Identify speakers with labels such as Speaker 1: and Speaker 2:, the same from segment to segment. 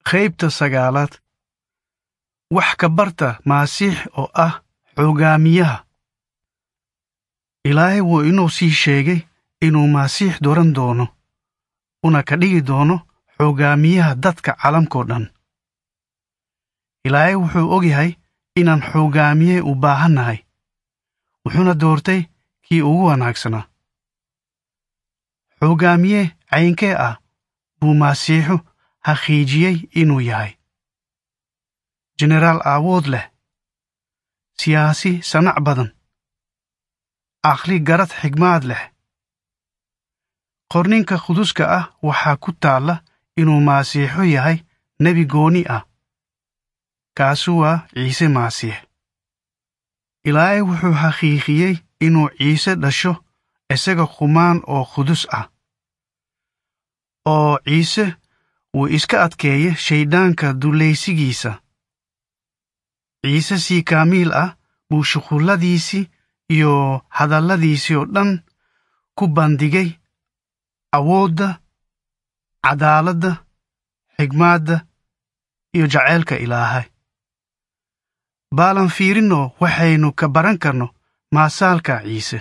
Speaker 1: qaybta sagaalaad wax ka barta maasiix oo ah xoogaamiyaha ilaahay wuu inuu sii sheegay inuu maasiix doran doono una ka dhigi doono xoogaamiyaha dadka calamkao dhan ilaahay wuxuu ogyahay inaan xoogaamiye u baahannahay wuxuuna doortay kii ugu wanaagsanaa xoogaamiye caynkee ah buu masiixu xaqiijiyey inuu yahay jenaraal aawood leh siyaasi sanac badan aqli garad xigmaad leh qorninka quduska ah waxaa ku taalla inuu masiixu yahay nebi gooni ah kaasu waa ciise masiix ilaahay wuxuu xaqiiqiyey inuu ciise dhasho isaga qumaan oo qudus ah oo ciise wuu iska adkeeye shayddaanka dullaysigiisa ciise si kaamiil ah buu shuqulladiisii iyo hadalladiisii oo dhan ku bandhigay awoodda cadaaladda xigmaadda iyo jaceylka ilaahay baalan fiirinno waxaynu ka baran karno maasaalka ciise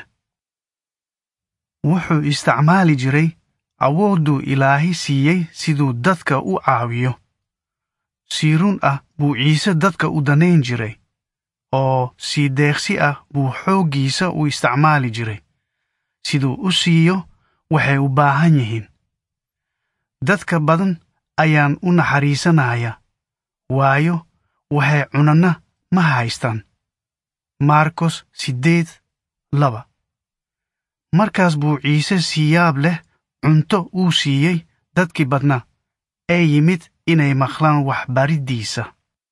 Speaker 1: wuxuu isticmaali jiray awoodduu ilaahay siiyey siduu dadka u caawiyo si run ah buu ciise dadka u danayn jiray oo si deeqsi ah buu xooggiisa u isticmaali jiray siduu u siiyo waxay u baahan yihiin dadka badan ayaan u naxariisanaya waayo waxay cunana ma haystaan markos siddeed laba markaas buu ciise si yaab leh cunto uu siiyey dadkii badnaa ee yimid inay maqlaan waxbariddiisa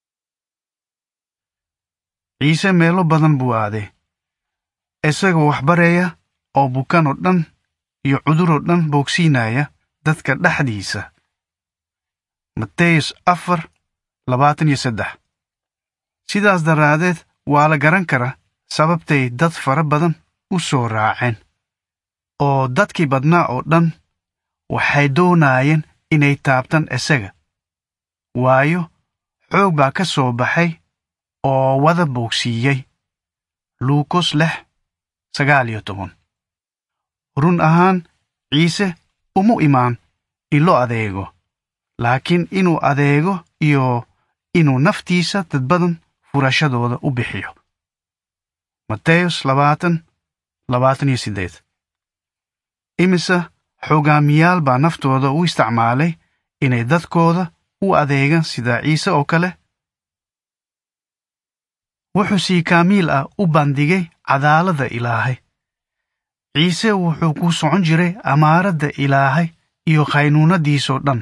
Speaker 1: ciise meelo badan buu aaday isagoo waxbaraya oo bukan oo dhan iyo cuduroo dhan boogsiinaya dadka dhexdiisa mateyos afar labaatan iyo saddex sidaas daraadeed waa la garan karaa sababtay dad fara badan u soo raaceen oo dadkii badnaa oo dhan waxay doonaayeen inay taabtaan isaga waayo xoog baa ka soo baxay oo wada boogsiiyey luukos lix sagaal iyo toban run ahaan ciise umu imaan in loo adeego laakiin inuu adeego iyo inuu naftiisa dad badan furashadooda u bixiyo mateyos labaatan labaatan iyo siddeed imise xoogaamiyaal baa naftooda u isticmaalay inay dadkooda u adeegaan sida ciise oo kale wuxuu si kaamiil ah u bandhigay cadaaladda ilaahay ciise wuxuu ku socon jiray amaaradda ilaahay iyo khaynuunadiisoo dhan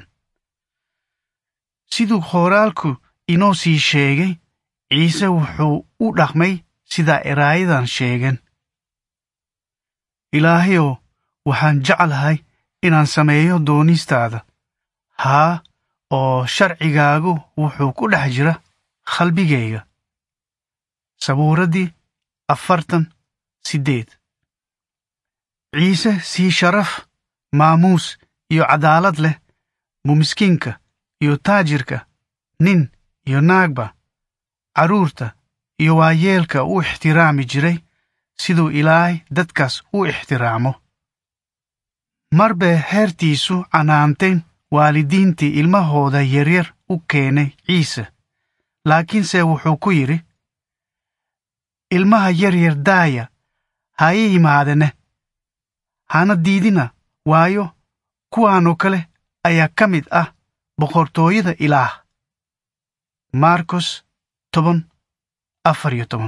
Speaker 1: siduu khooraalku inoo sii sheegay ciise wuxuu u dhaqmay sida eraayadan sheegen ilaahayow waxaan jeclahay inaan sameeyo doonistaada haa oo sharcigaagu wuxuu ku dhex jira qalbigayga sabuuraddii afartan siddeed ciise sii sharaf maamuus iyo cadaalad leh buu miskiinka iyo taajirka nin iyo naagba carruurta iyo waayeelka u ixtiraami jiray siduu ilaahay dadkaas u ixtiraamo mar bay heertiisu canaanteen waalidiintii ilmahooda yaryar u keenay ciise laakiinse wuxuu ku yidhi ilmaha yaryar daaya ha ii yimaadene hana diidina waayo kuwaanoo kale ayaa ka mid ah boqortooyada ilaah markos toban afar iyo toban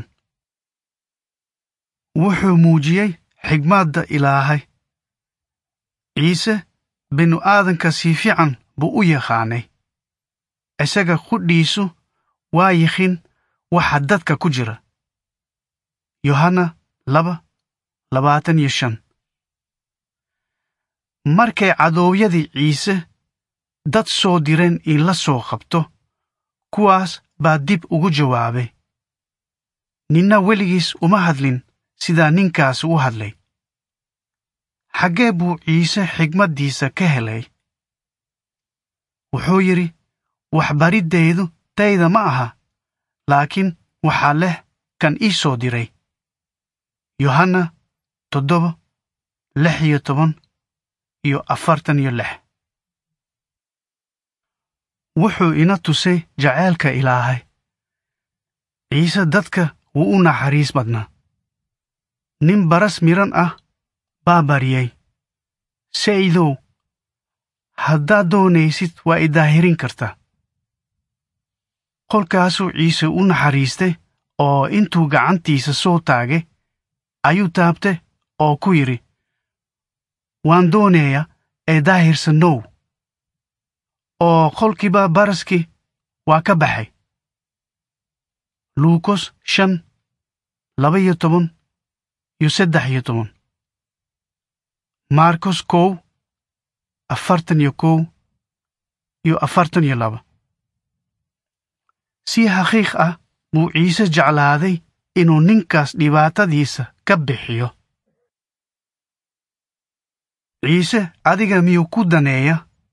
Speaker 1: wuxuu muujiyey xigmaadda ilaahay ciise binu aadanka si fiican buu u yaqaanay isaga qudhiisu waa yiqiin waxa dadka ku jira yohanna laba labaatan iyo shan markay cadoowyadii ciise dad soo direen in la soo qabto kuwaas baa dib ugu jawaabay ninna weligiis uma hadlin sidaa ninkaas u hadlay xaggee buu ciise xigmaddiisa ka helay wuxuu yidhi waxbariddeedu tayda ma aha laakiin waxaa leh kan ii soo diray yohanna toddoba lix iyo toban iyo afartan iyo lix wuxuu ina tusay jaceylka ilaahay ciise dadka wuu u naxariis badnaa nin baras miran ah baa baryay saydow haddaad doonaysid waa i daahirin kartaa kolkaasuu ciise u naxariistay oo intuu gacantiisa soo taagay ayuu taabtay oo ku yidhi waan doonayaa ee daahirsannow oo kolkiiba baraskii waa ka baxay luukos shan laba iyo toban iyo saddex iyo toban markos kow afartan iyo kow iyo afartan iyo laba si xaqiiq ah buu ciise jeclaaday inuu ninkaas dhibaatadiisa ka bixiyo ciise adiga miyuu ku daneeya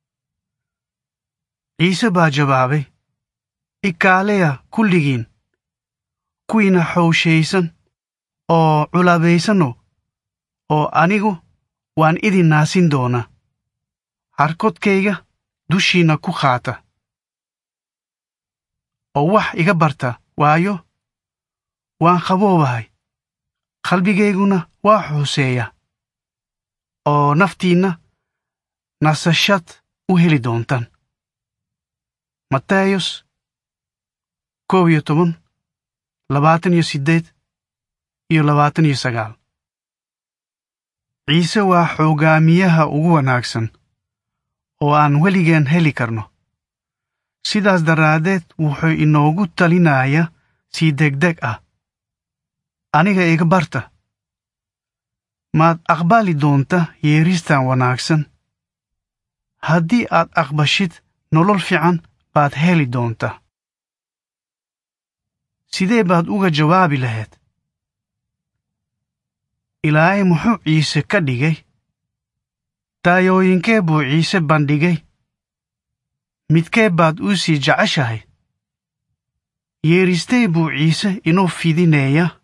Speaker 1: ciise baa jawaabay ikaaleya kulligiin kuwiina xowshaysan oo culabaysano oo anigu waan idin naasin doonaa harkodkayga dushiinna ku qaata oo wax iga barta waayo waan qaboobahay qalbigayguna waa xuuseeya oo naftiinna nasashad u heli doontaan matayos koob iyo toban labaatan iyo siddeed iyo labaatan iyo sagaal ciise waa xoogaamiyaha ugu wanaagsan oo aan weligeen heli karno sidaas daraaddeed wuxuu inoogu talinayaa si degdeg ah aniga iga barta maad aqbali doonta yeeristan wanaagsan haddii aad aqbashid nolol fiican baad heli doontaa sidee baad uga jawaabi lahayd ilaahay muxuu ciise ka dhigay taayooyinkee buu ciise bandhigay midkee baad u sii jeceshahay yeeristee buu ciise inoo fidinaya